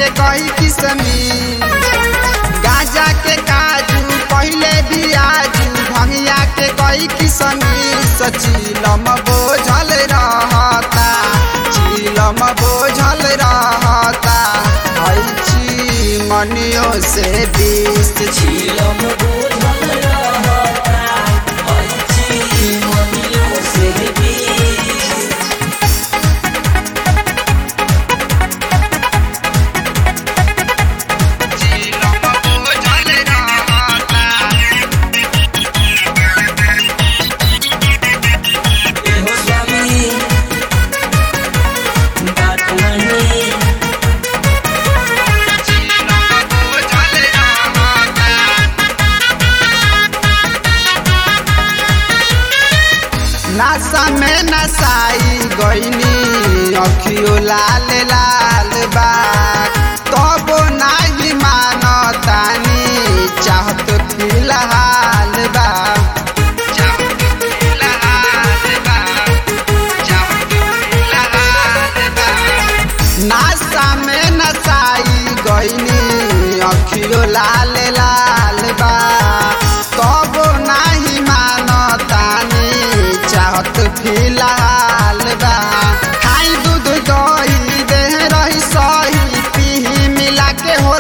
के कई किसमी गाजा के काजू पहले भी आजू भंगिया के कई किसमी सचीलम बोझल रहता चीलम बोझल रहता ऐची मनियो से बीस झीलम बोझल रहता ऐची मनियों से बीस चीलम बोझल रहता एहो स्वामी बात नहीं नशा में नसाई गईनी अखियो लाल लाल बा तबो नाही मानतानी चाहत फिलहाल बा चाहत फिलहाल बा चाहत फिलहाल बा नासा में नसाई गईनी अखियो लाल लाल बा तब नाही मानतानी चाहत फिलहाल बा खाई दूध दही देह रही सही पीही मिला के हो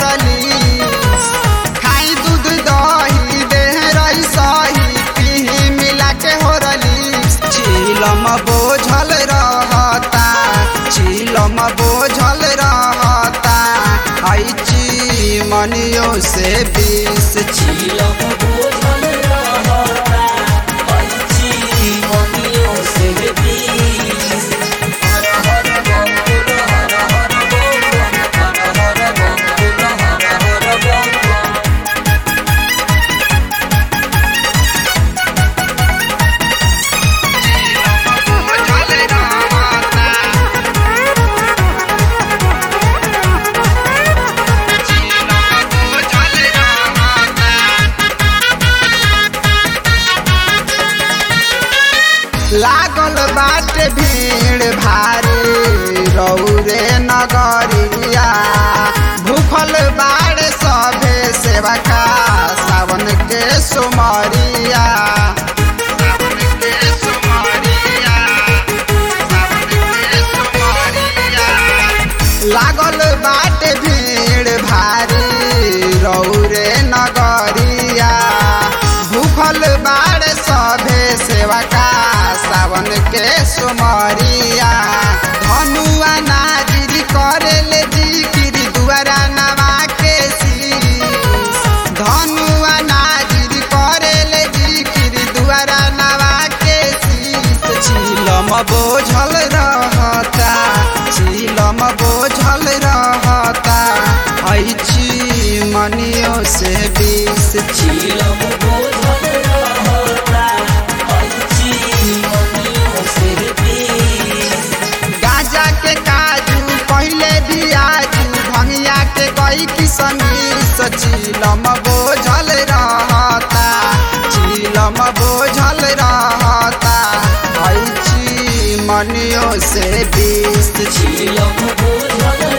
खाई दूध दही देह रही सही पीही मिला के हो चीलम बोझल रहता चीलम बोझल रहता ऐची मनियो से बीस झीलम बोझल रहता ऐची मनियों से बीस हर हर बम बोल हर हर बम बम हर हर बम बोल हर हर बम बम लागल बाटे भीड़ भारी रौरे नगरिया भूखल बाड़े सभे सेवा का सावन के सुमरिया सावन के सुमरिया सावन के सुमरिया लागल बाटे भीड़ भारी रौरे नगरिया भूखल बाड़े सभे सेवा का सावन के सुमरिया धनुआ नाजिरी करे ले जिकिरी दुआरा नवा के शीश धनुआ नाजिरी करे ले जिकिरी दुआरा नवा के शीश चीलम बोझल रहता चीलम बोझल रहता ऐची मनियो से बीस झीलम बोझल रहता ऐची मनियों से बीस गाजा के काजू पहले भी आजू भंगिया के कई किसमी चीलम बोझल रहता चीलम बोझल रहता ऐची मनियो से बीस झीलम बोझल